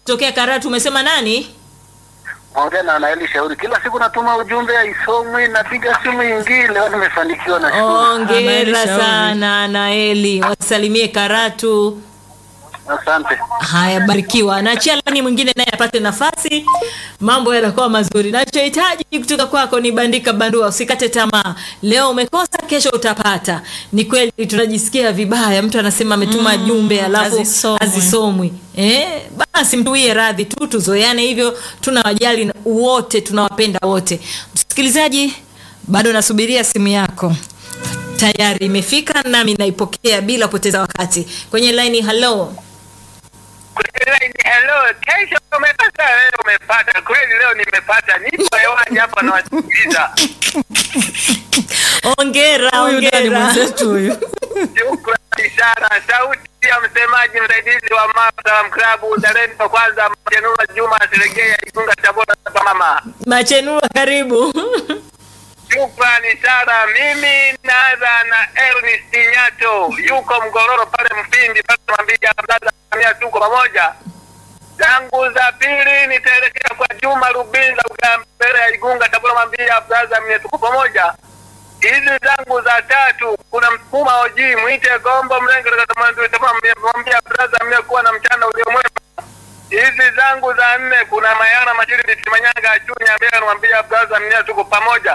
kutokea Karatu. Umesema nani? Ongea na Naeli Shauri. Kila siku natuma ujumbe haisomwi, napiga simu ingine, leo nimefanikiwa na shukuru. Hongera Anaeli Shauri. sana Naeli, wasalimie Karatu. Asante. Haya, barikiwa. Naachia lani mwingine naye apate nafasi, mambo yanakuwa mazuri. Nachohitaji kutoka kwako ni bandika bandua, usikate tamaa. Leo umekosa, kesho utapata. Ni kweli tunajisikia vibaya, mtu anasema ametuma Mm, jumbe alafu hazisomwi. hazisomwi. Eh, basi mtuie radhi tu, tuzoeane hivyo. Tunawajali wote, tunawapenda wote. Msikilizaji, bado nasubiria simu yako tayari imefika nami naipokea bila kupoteza wakati kwenye laini halo Hello, kesho umepata, leo umepata. Kweli leo nimepata. Nipo hewani hapa na wasikiliza. ongera Huyu ndani ongera mwenzetu huyu. Shukrani sana. Sauti ya msemaji msaidizi wa Mafta Klabu Uzalendo kwanza Mjenua Juma Selegea Igunga Tabora mama. machenua karibu Shukrani sana. Mimi naanza na Ernest Nyato, yuko Mgororo pale Mfindi pale Mambija, mdada Samia, tuko pamoja. Zangu za pili nitaelekea kwa Juma Rubinza mbele ya Igunga Tabora Mambija, brother mie, tuko pamoja. Hizi zangu za tatu kuna msukuma oji mwite gombo mlenge mwambia brother mie kuwa na mchana uliomwema. Hizi zangu za nne kuna Mayana Majiri Manyanga Chunya mbele namwambia brother mie, tuko pamoja.